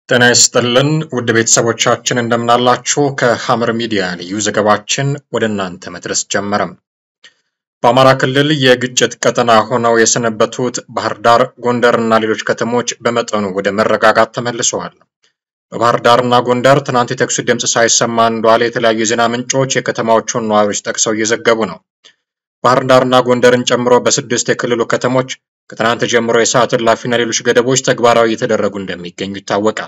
ጤና ይስጥልን ውድ ቤተሰቦቻችን እንደምናላችሁ። ከሐመር ሚዲያ ልዩ ዘገባችን ወደ እናንተ መድረስ ጀመረም። በአማራ ክልል የግጭት ቀጠና ሆነው የሰነበቱት ባህር ዳር፣ ጎንደር እና ሌሎች ከተሞች በመጠኑ ወደ መረጋጋት ተመልሰዋል። በባህር ዳርና ጎንደር ትናንት የተኩስ ድምፅ ሳይሰማ እንደዋለ የተለያዩ የዜና ምንጮች የከተማዎቹን ነዋሪዎች ጠቅሰው እየዘገቡ ነው። ባህር ዳርና ጎንደርን ጨምሮ በስድስት የክልሉ ከተሞች ከትናንት ጀምሮ የሰዓት እላፊና ሌሎች ገደቦች ተግባራዊ እየተደረጉ እንደሚገኙ ይታወቃል።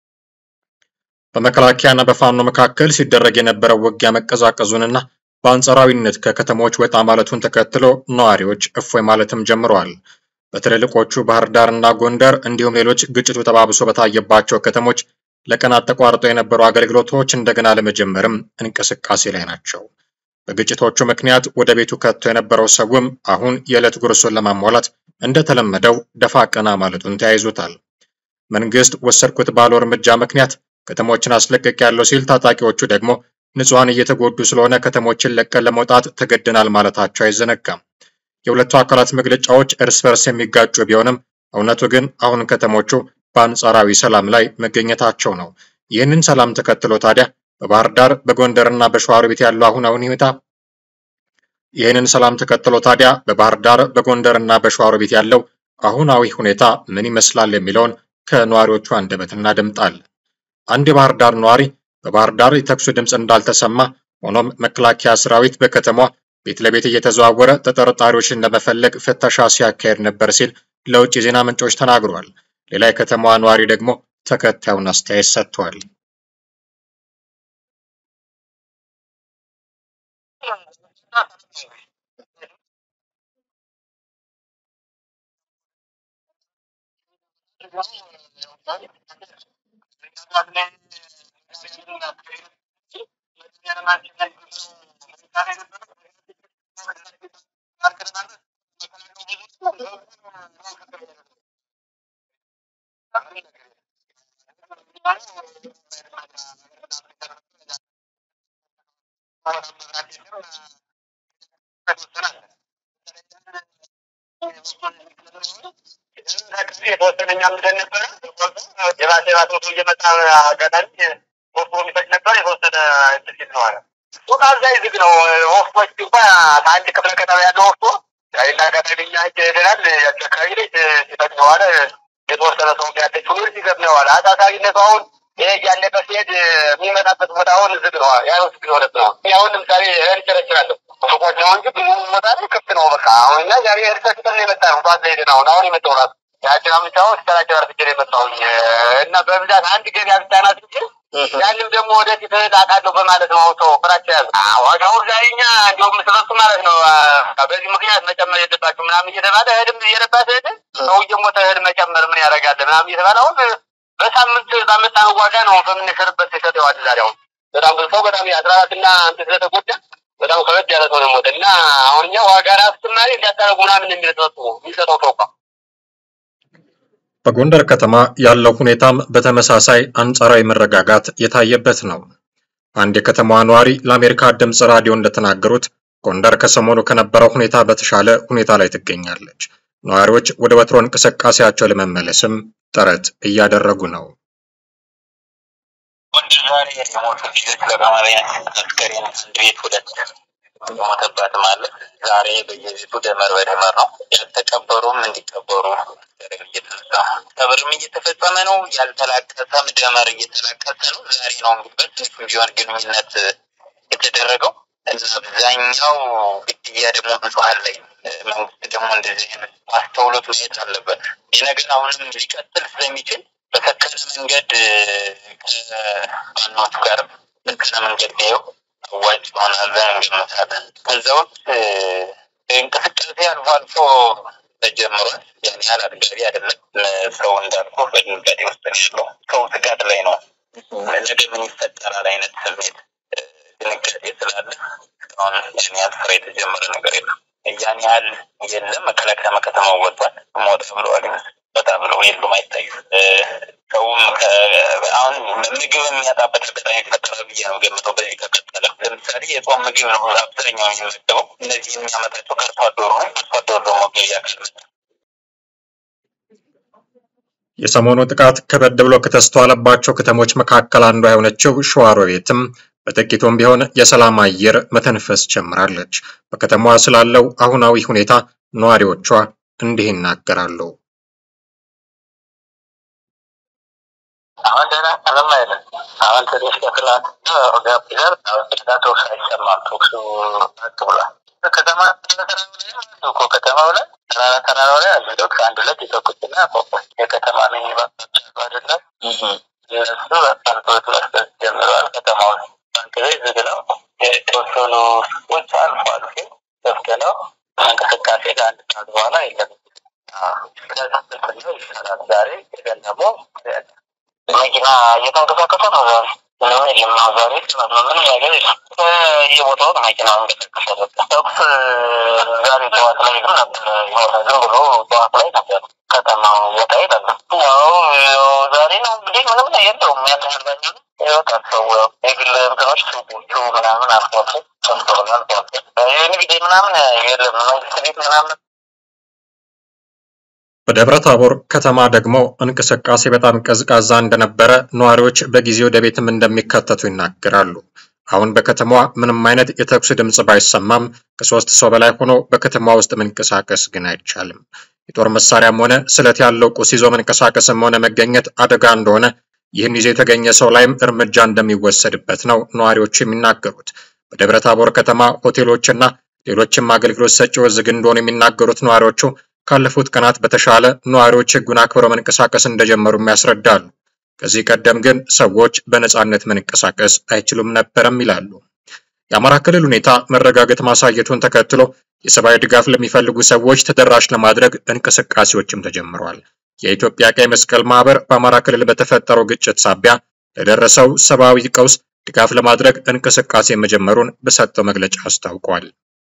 በመከላከያና በፋኖ መካከል ሲደረግ የነበረው ውጊያ መቀዛቀዙንና በአንጻራዊነት ከከተሞች ወጣ ማለቱን ተከትሎ ነዋሪዎች እፎይ ማለትም ጀምረዋል። በትልልቆቹ ባህር ዳርና ጎንደር እንዲሁም ሌሎች ግጭቱ ተባብሶ በታየባቸው ከተሞች ለቀናት ተቋርጠው የነበሩ አገልግሎቶች እንደገና ለመጀመርም እንቅስቃሴ ላይ ናቸው። በግጭቶቹ ምክንያት ወደ ቤቱ ከቶ የነበረው ሰውም አሁን የዕለት ጉርሱን ለማሟላት እንደተለመደው ደፋ ቀና ማለቱን ተያይዞታል። መንግስት ወሰድኩት ባለው እርምጃ ምክንያት ከተሞችን አስለቀቅ ያለው ሲል፣ ታጣቂዎቹ ደግሞ ንጹሐን እየተጎዱ ስለሆነ ከተሞችን ለቀን ለመውጣት ተገድናል ማለታቸው አይዘነጋም። የሁለቱ አካላት መግለጫዎች እርስ በርስ የሚጋጩ ቢሆንም እውነቱ ግን አሁን ከተሞቹ በአንጻራዊ ሰላም ላይ መገኘታቸው ነው። ይህንን ሰላም ተከትሎ ታዲያ በባህር ዳር በጎንደርና በሸዋሮቢት ያለው አሁናዊ ሁኔታ ይህንን ሰላም ተከትሎ ታዲያ በባህር ዳር በጎንደርና በሸዋሮቢት ያለው አሁናዊ ሁኔታ ምን ይመስላል የሚለውን ከነዋሪዎቹ አንደበት እናደምጣለን። አንድ የባህር ዳር ነዋሪ በባህር ዳር የተኩሱ ድምፅ እንዳልተሰማ፣ ሆኖም መከላከያ ሰራዊት በከተማዋ ቤት ለቤት እየተዘዋወረ ተጠርጣሪዎችን ለመፈለግ ፍተሻ ሲያካሄድ ነበር ሲል ለውጭ የዜና ምንጮች ተናግሯል። ሌላ የከተማዋ ነዋሪ ደግሞ ተከታዩን አስተያየት ሰጥቷል። የተወሰነኛ ምንድን ነበረ የባሰ የባሰ ወቶ እየመጣ አጋጣሚ ወፍቶ የሚፈጭ ነበር። የተወሰነ እንትን ነው አለ ሱቅ አብዛኝ ዝግ ነው። ወፍቶች እንኳ ከአንድ ክፍለ ከተማ ያለው ወፍቶ ይና አጋጣሚ እኛ ሂጅ ሄደናል። ያቺ አካባቢ ላይ ሲፈጭ ነው አለ። የተወሰነ ሰው ያለች ሁሉ ሲገብ ነው አለ። አሳሳቢነቱ አሁን ይሄ እያለቀ ሲሄድ የሚመጣበት ቦታ አሁን ዝግ ነው። ያ ዝግ ሆነት ነው። አሁን ለምሳሌ እህል ቸረችራለሁ ሱቆች ነው እንጂ ብዙ ቦታ ላይ ክፍት ነው። በቃ አሁን እኛ ዛሬ እህል ቸርችረን የመጣ ነው። ጠዋት ላይ ሄደን አሁን አሁን የመጣው ራሱ ያችን አምስታውን ስከላቸር አርፍጄ ነው የመጣሁኝ እና በብዛት አንድ ገበያ ብቻ ናት እንጂ ያንም ደግሞ ወደፊት እላቃለሁ በማለት ነው ሰው ፍራቻ ያዘ። ዋጋው ዛሬ እኛ እንዲሁም ስለሱ ማለት ነው በዚህ ምክንያት መጨመር የለባችሁ ምናምን እየተባለ እህልም እየረባት እህል ሰው እየሞተ እህል መጨመር ምን ያደርጋል ምናምን እየተባለ አሁን በሳምንት ባመጣነው ዋጋ ነው በምንሸርበት ይሰጠዋል። ዛሬ አሁን በጣም ብዙ ሰው በጣም የአስራ አራት እና እንትን ስለተጎዳ በጣም ከበድ ያለ ሰው ነው ሞተ እና አሁን እኛ ዋጋ ራሱ ጭማሪ እንዲያታረጉ ምናምን የሚሰጡ የሚሰጠው ሰው እንኳ በጎንደር ከተማ ያለው ሁኔታም በተመሳሳይ አንጻራዊ መረጋጋት የታየበት ነው። አንድ የከተማዋ ነዋሪ ለአሜሪካ ድምፅ ራዲዮ እንደተናገሩት ጎንደር ከሰሞኑ ከነበረው ሁኔታ በተሻለ ሁኔታ ላይ ትገኛለች። ነዋሪዎች ወደ ወትሮ እንቅስቃሴያቸው ለመመለስም ጥረት እያደረጉ ነው። ጎንደር ዛሬ የሞቱ ልጆች ለቀማሪያ አስከሬን አንድ ቤት ሁለት ሞተባትም አለ። ዛሬ በየቤቱ ደመር በደመር ነው። ያልተቀበሩም እንዲቀበሩ እየተነሳ ቀብርም እየተፈጸመ ነው። ያልተላቀሰም ደመር እየተላቀሰ ነው። ዛሬ ነው እንግዲህ በትንሹ ቢሆን ግንኙነት የተደረገው እና አብዛኛው ግድያ ደግሞ ንጹሐን ላይ መንግስት ደግሞ እንደዚህ አይነት አስተውሎት ማየት አለበት። ይህ ነገር አሁንም ሊቀጥል ስለሚችል በሰከነ መንገድ ከዋናዎቹ ጋር ሰከነ መንገድ ቢየው አዋጭ ይሆናል ብለን እንገምታለን። ከዛ ውስጥ እንቅስቃሴ አልፎ አልፎ ተጀምሯል። ያን ያህል አጥጋቢ አይደለም። ሰው እንዳልኩ በድንጋጤ ውስጥ ነው ያለው። ሰው ስጋት ላይ ነው። ነገ ምን ይፈጠራል አይነት ስሜት ድንጋጤ ስላለ እስካሁን ያን ያህል ስራ የተጀመረ ነገር የለም። ያን ያህል የለም። መከላከያ መከተማው ወጥቷል። ሞተ ብለዋል ይመስል ወጣ ብለው የሉም አይታዩ። ሰውም አሁን ምግብ የሚያጣበት አጋጣሚ ይፈጠራል ብዬ ነው ገምተው። በዚህ ከቀጠለ ለምሳሌ የጾም ምግብ ነው አብዛኛው የሚመገበው። እነዚህ የሚያመጣቸው ከአርሶ አደሩ ነው። አርሶ አደሩ ደግሞ ገበያ ካልመጣ የሰሞኑ ጥቃት ከበድ ብሎ ከተስተዋለባቸው ከተሞች መካከል አንዷ የሆነችው ሸዋሮቢትም በጥቂቱም ቢሆን የሰላም አየር መተንፈስ ጀምራለች። በከተማዋ ስላለው አሁናዊ ሁኔታ ነዋሪዎቿ እንዲህ ይናገራሉ። አሁን ደህና ምንም አይልም። አሁን ትንሽ ከትላንት ጋብ ይላል። አሁን ደህና ተኩስ አይሰማም። ተኩሱ ቅ ብሏል። ከተማ ተራራው ላይ አሉ እኮ ከተማው ላይ ተራራ ተራራው ላይ አሉ። ተኩስ አንድ ሁለት የተኩስና ቆቆስ የከተማ ሚኒባሶች አሉ አይደለም። እነሱ አልኮት መስጠት ጀምረዋል። ከተማው ባንክ ቤት ዝግ ነው። የተወሰኑ ሱቆች አልፎ አልፎ ክፍት ነው። እንቅስቃሴ ከአንድ ሰዓት በኋላ የለም። ከዛው ይሻላል። ዛሬ ግን ደግሞ መኪና እየተንቀሳቀሰ ነው። ዛሬ ምንም የለም ነው። ዛሬ ምንም ነገር የለም። በየቦታው ነው መኪና እንቀሳቀሰ። ተኩስ ዛሬ ጠዋት ላይ ግን ነበረ። የሆነ ዝም ብሎ ጠዋት ላይ ነበር። ከተማው ቦታ ይላል። ያው ዛሬ ነው እንግዲህ ምንም የለውም። ያለህልበኛ ይወጣል ሰው የግል እንትኖች ሱቆቹ ምናምን አልፎ አልፎ ሰምተዋል። አልፎ አልፎ የንግድ ምናምን የለም። መንግስት ቤት ምናምን በደብረ ታቦር ከተማ ደግሞ እንቅስቃሴ በጣም ቀዝቃዛ እንደነበረ ነዋሪዎች በጊዜ ወደ ቤትም እንደሚከተቱ ይናገራሉ። አሁን በከተማዋ ምንም አይነት የተኩስ ድምፅ ባይሰማም ከሶስት ሰው በላይ ሆኖ በከተማ ውስጥ መንቀሳቀስ ግን አይቻልም። የጦር መሳሪያም ሆነ ስለት ያለው ቁስ ይዞ መንቀሳቀስም ሆነ መገኘት አደጋ እንደሆነ ይህን ይዞ የተገኘ ሰው ላይም እርምጃ እንደሚወሰድበት ነው ነዋሪዎች የሚናገሩት። በደብረ ታቦር ከተማ ሆቴሎችና ሌሎችም አገልግሎት ሰጪዎች ዝግ እንደሆኑ የሚናገሩት ነዋሪዎቹ ካለፉት ቀናት በተሻለ ነዋሪዎች ሕጉን አክብረው መንቀሳቀስ እንደጀመሩም ያስረዳሉ። ከዚህ ቀደም ግን ሰዎች በነፃነት መንቀሳቀስ አይችሉም ነበረም ይላሉ። የአማራ ክልል ሁኔታ መረጋገጥ ማሳየቱን ተከትሎ የሰብአዊ ድጋፍ ለሚፈልጉ ሰዎች ተደራሽ ለማድረግ እንቅስቃሴዎችም ተጀምረዋል። የኢትዮጵያ ቀይ መስቀል ማህበር በአማራ ክልል በተፈጠረው ግጭት ሳቢያ ለደረሰው ሰብአዊ ቀውስ ድጋፍ ለማድረግ እንቅስቃሴ መጀመሩን በሰጠው መግለጫ አስታውቋል።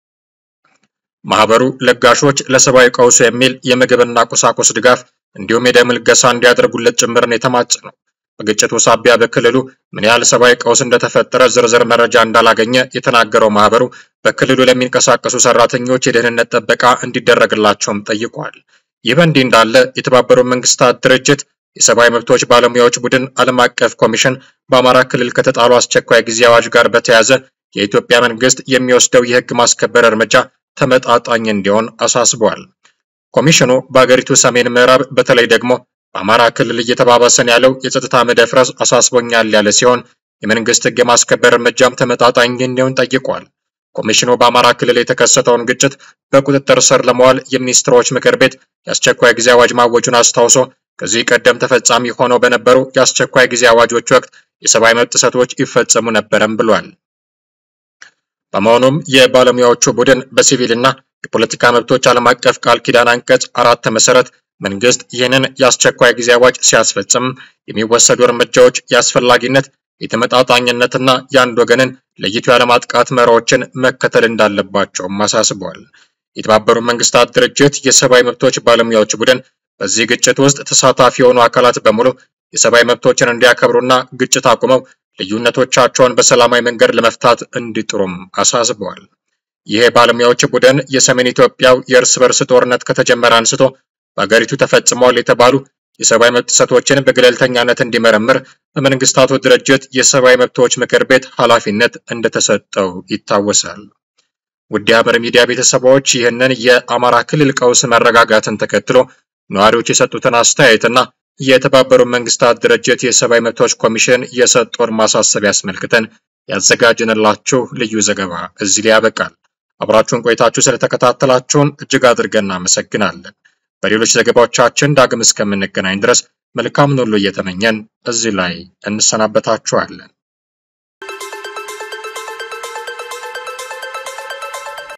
ማህበሩ ለጋሾች ለሰብአዊ ቀውሱ የሚል የምግብና ቁሳቁስ ድጋፍ እንዲሁም የደም ልገሳ እንዲያደርጉለት ጭምርን የተማጸነው። በግጭቱ ሳቢያ በክልሉ ምን ያህል ሰብአዊ ቀውስ እንደተፈጠረ ዝርዝር መረጃ እንዳላገኘ የተናገረው ማህበሩ በክልሉ ለሚንቀሳቀሱ ሰራተኞች የደህንነት ጥበቃ እንዲደረግላቸውም ጠይቋል። ይህ በእንዲህ እንዳለ የተባበሩት መንግስታት ድርጅት የሰብአዊ መብቶች ባለሙያዎች ቡድን ዓለም አቀፍ ኮሚሽን በአማራ ክልል ከተጣሉ አስቸኳይ ጊዜ አዋጅ ጋር በተያያዘ የኢትዮጵያ መንግስት የሚወስደው የህግ ማስከበር እርምጃ ተመጣጣኝ እንዲሆን አሳስቧል። ኮሚሽኑ በአገሪቱ ሰሜን ምዕራብ በተለይ ደግሞ በአማራ ክልል እየተባባሰን ያለው የጸጥታ መደፍረስ አሳስቦኛል ያለ ሲሆን የመንግስት ህግ የማስከበር እርምጃም ተመጣጣኝ እንዲሆን ጠይቋል። ኮሚሽኑ በአማራ ክልል የተከሰተውን ግጭት በቁጥጥር ስር ለመዋል የሚኒስትሮች ምክር ቤት የአስቸኳይ ጊዜ አዋጅ ማወጁን አስታውሶ ከዚህ ቀደም ተፈጻሚ ሆነው በነበሩ የአስቸኳይ ጊዜ አዋጆች ወቅት የሰብአዊ መብት ጥሰቶች ይፈጸሙ ነበረም ብሏል። በመሆኑም የባለሙያዎቹ ቡድን በሲቪልና የፖለቲካ መብቶች ዓለም አቀፍ ቃል ኪዳን አንቀጽ አራት መሰረት መንግስት ይህንን የአስቸኳይ ጊዜ አዋጅ ሲያስፈጽም የሚወሰዱ እርምጃዎች የአስፈላጊነት የተመጣጣኝነትና የአንድ ወገንን ለይቶ ያለማጥቃት መርሆችን መከተል እንዳለባቸውም አሳስበዋል። የተባበሩት መንግስታት ድርጅት የሰብአዊ መብቶች ባለሙያዎች ቡድን በዚህ ግጭት ውስጥ ተሳታፊ የሆኑ አካላት በሙሉ የሰብአዊ መብቶችን እንዲያከብሩና ግጭት አቁመው ልዩነቶቻቸውን በሰላማዊ መንገድ ለመፍታት እንዲጥሩም አሳስበዋል። ይህ የባለሙያዎች ቡድን የሰሜን ኢትዮጵያው የእርስ በርስ ጦርነት ከተጀመረ አንስቶ በአገሪቱ ተፈጽመዋል የተባሉ የሰብአዊ መብት ጥሰቶችን በገለልተኛነት እንዲመረምር በመንግስታቱ ድርጅት የሰብአዊ መብቶች ምክር ቤት ኃላፊነት እንደተሰጠው ይታወሳል። ውድ የሐመር ሚዲያ ቤተሰቦች ይህንን የአማራ ክልል ቀውስ መረጋጋትን ተከትሎ ነዋሪዎች የሰጡትን አስተያየትና የተባበሩት መንግስታት ድርጅት የሰብአዊ መብቶች ኮሚሽን የሰጠውን ማሳሰቢያ አስመልክተን ያዘጋጅንላችሁ ልዩ ዘገባ እዚህ ላይ ያበቃል። አብራችሁን ቆይታችሁ ስለተከታተላችሁን እጅግ አድርገን እናመሰግናለን። በሌሎች ዘገባዎቻችን ዳግም እስከምንገናኝ ድረስ መልካምን ሁሉ እየተመኘን እዚህ ላይ እንሰናበታችኋለን።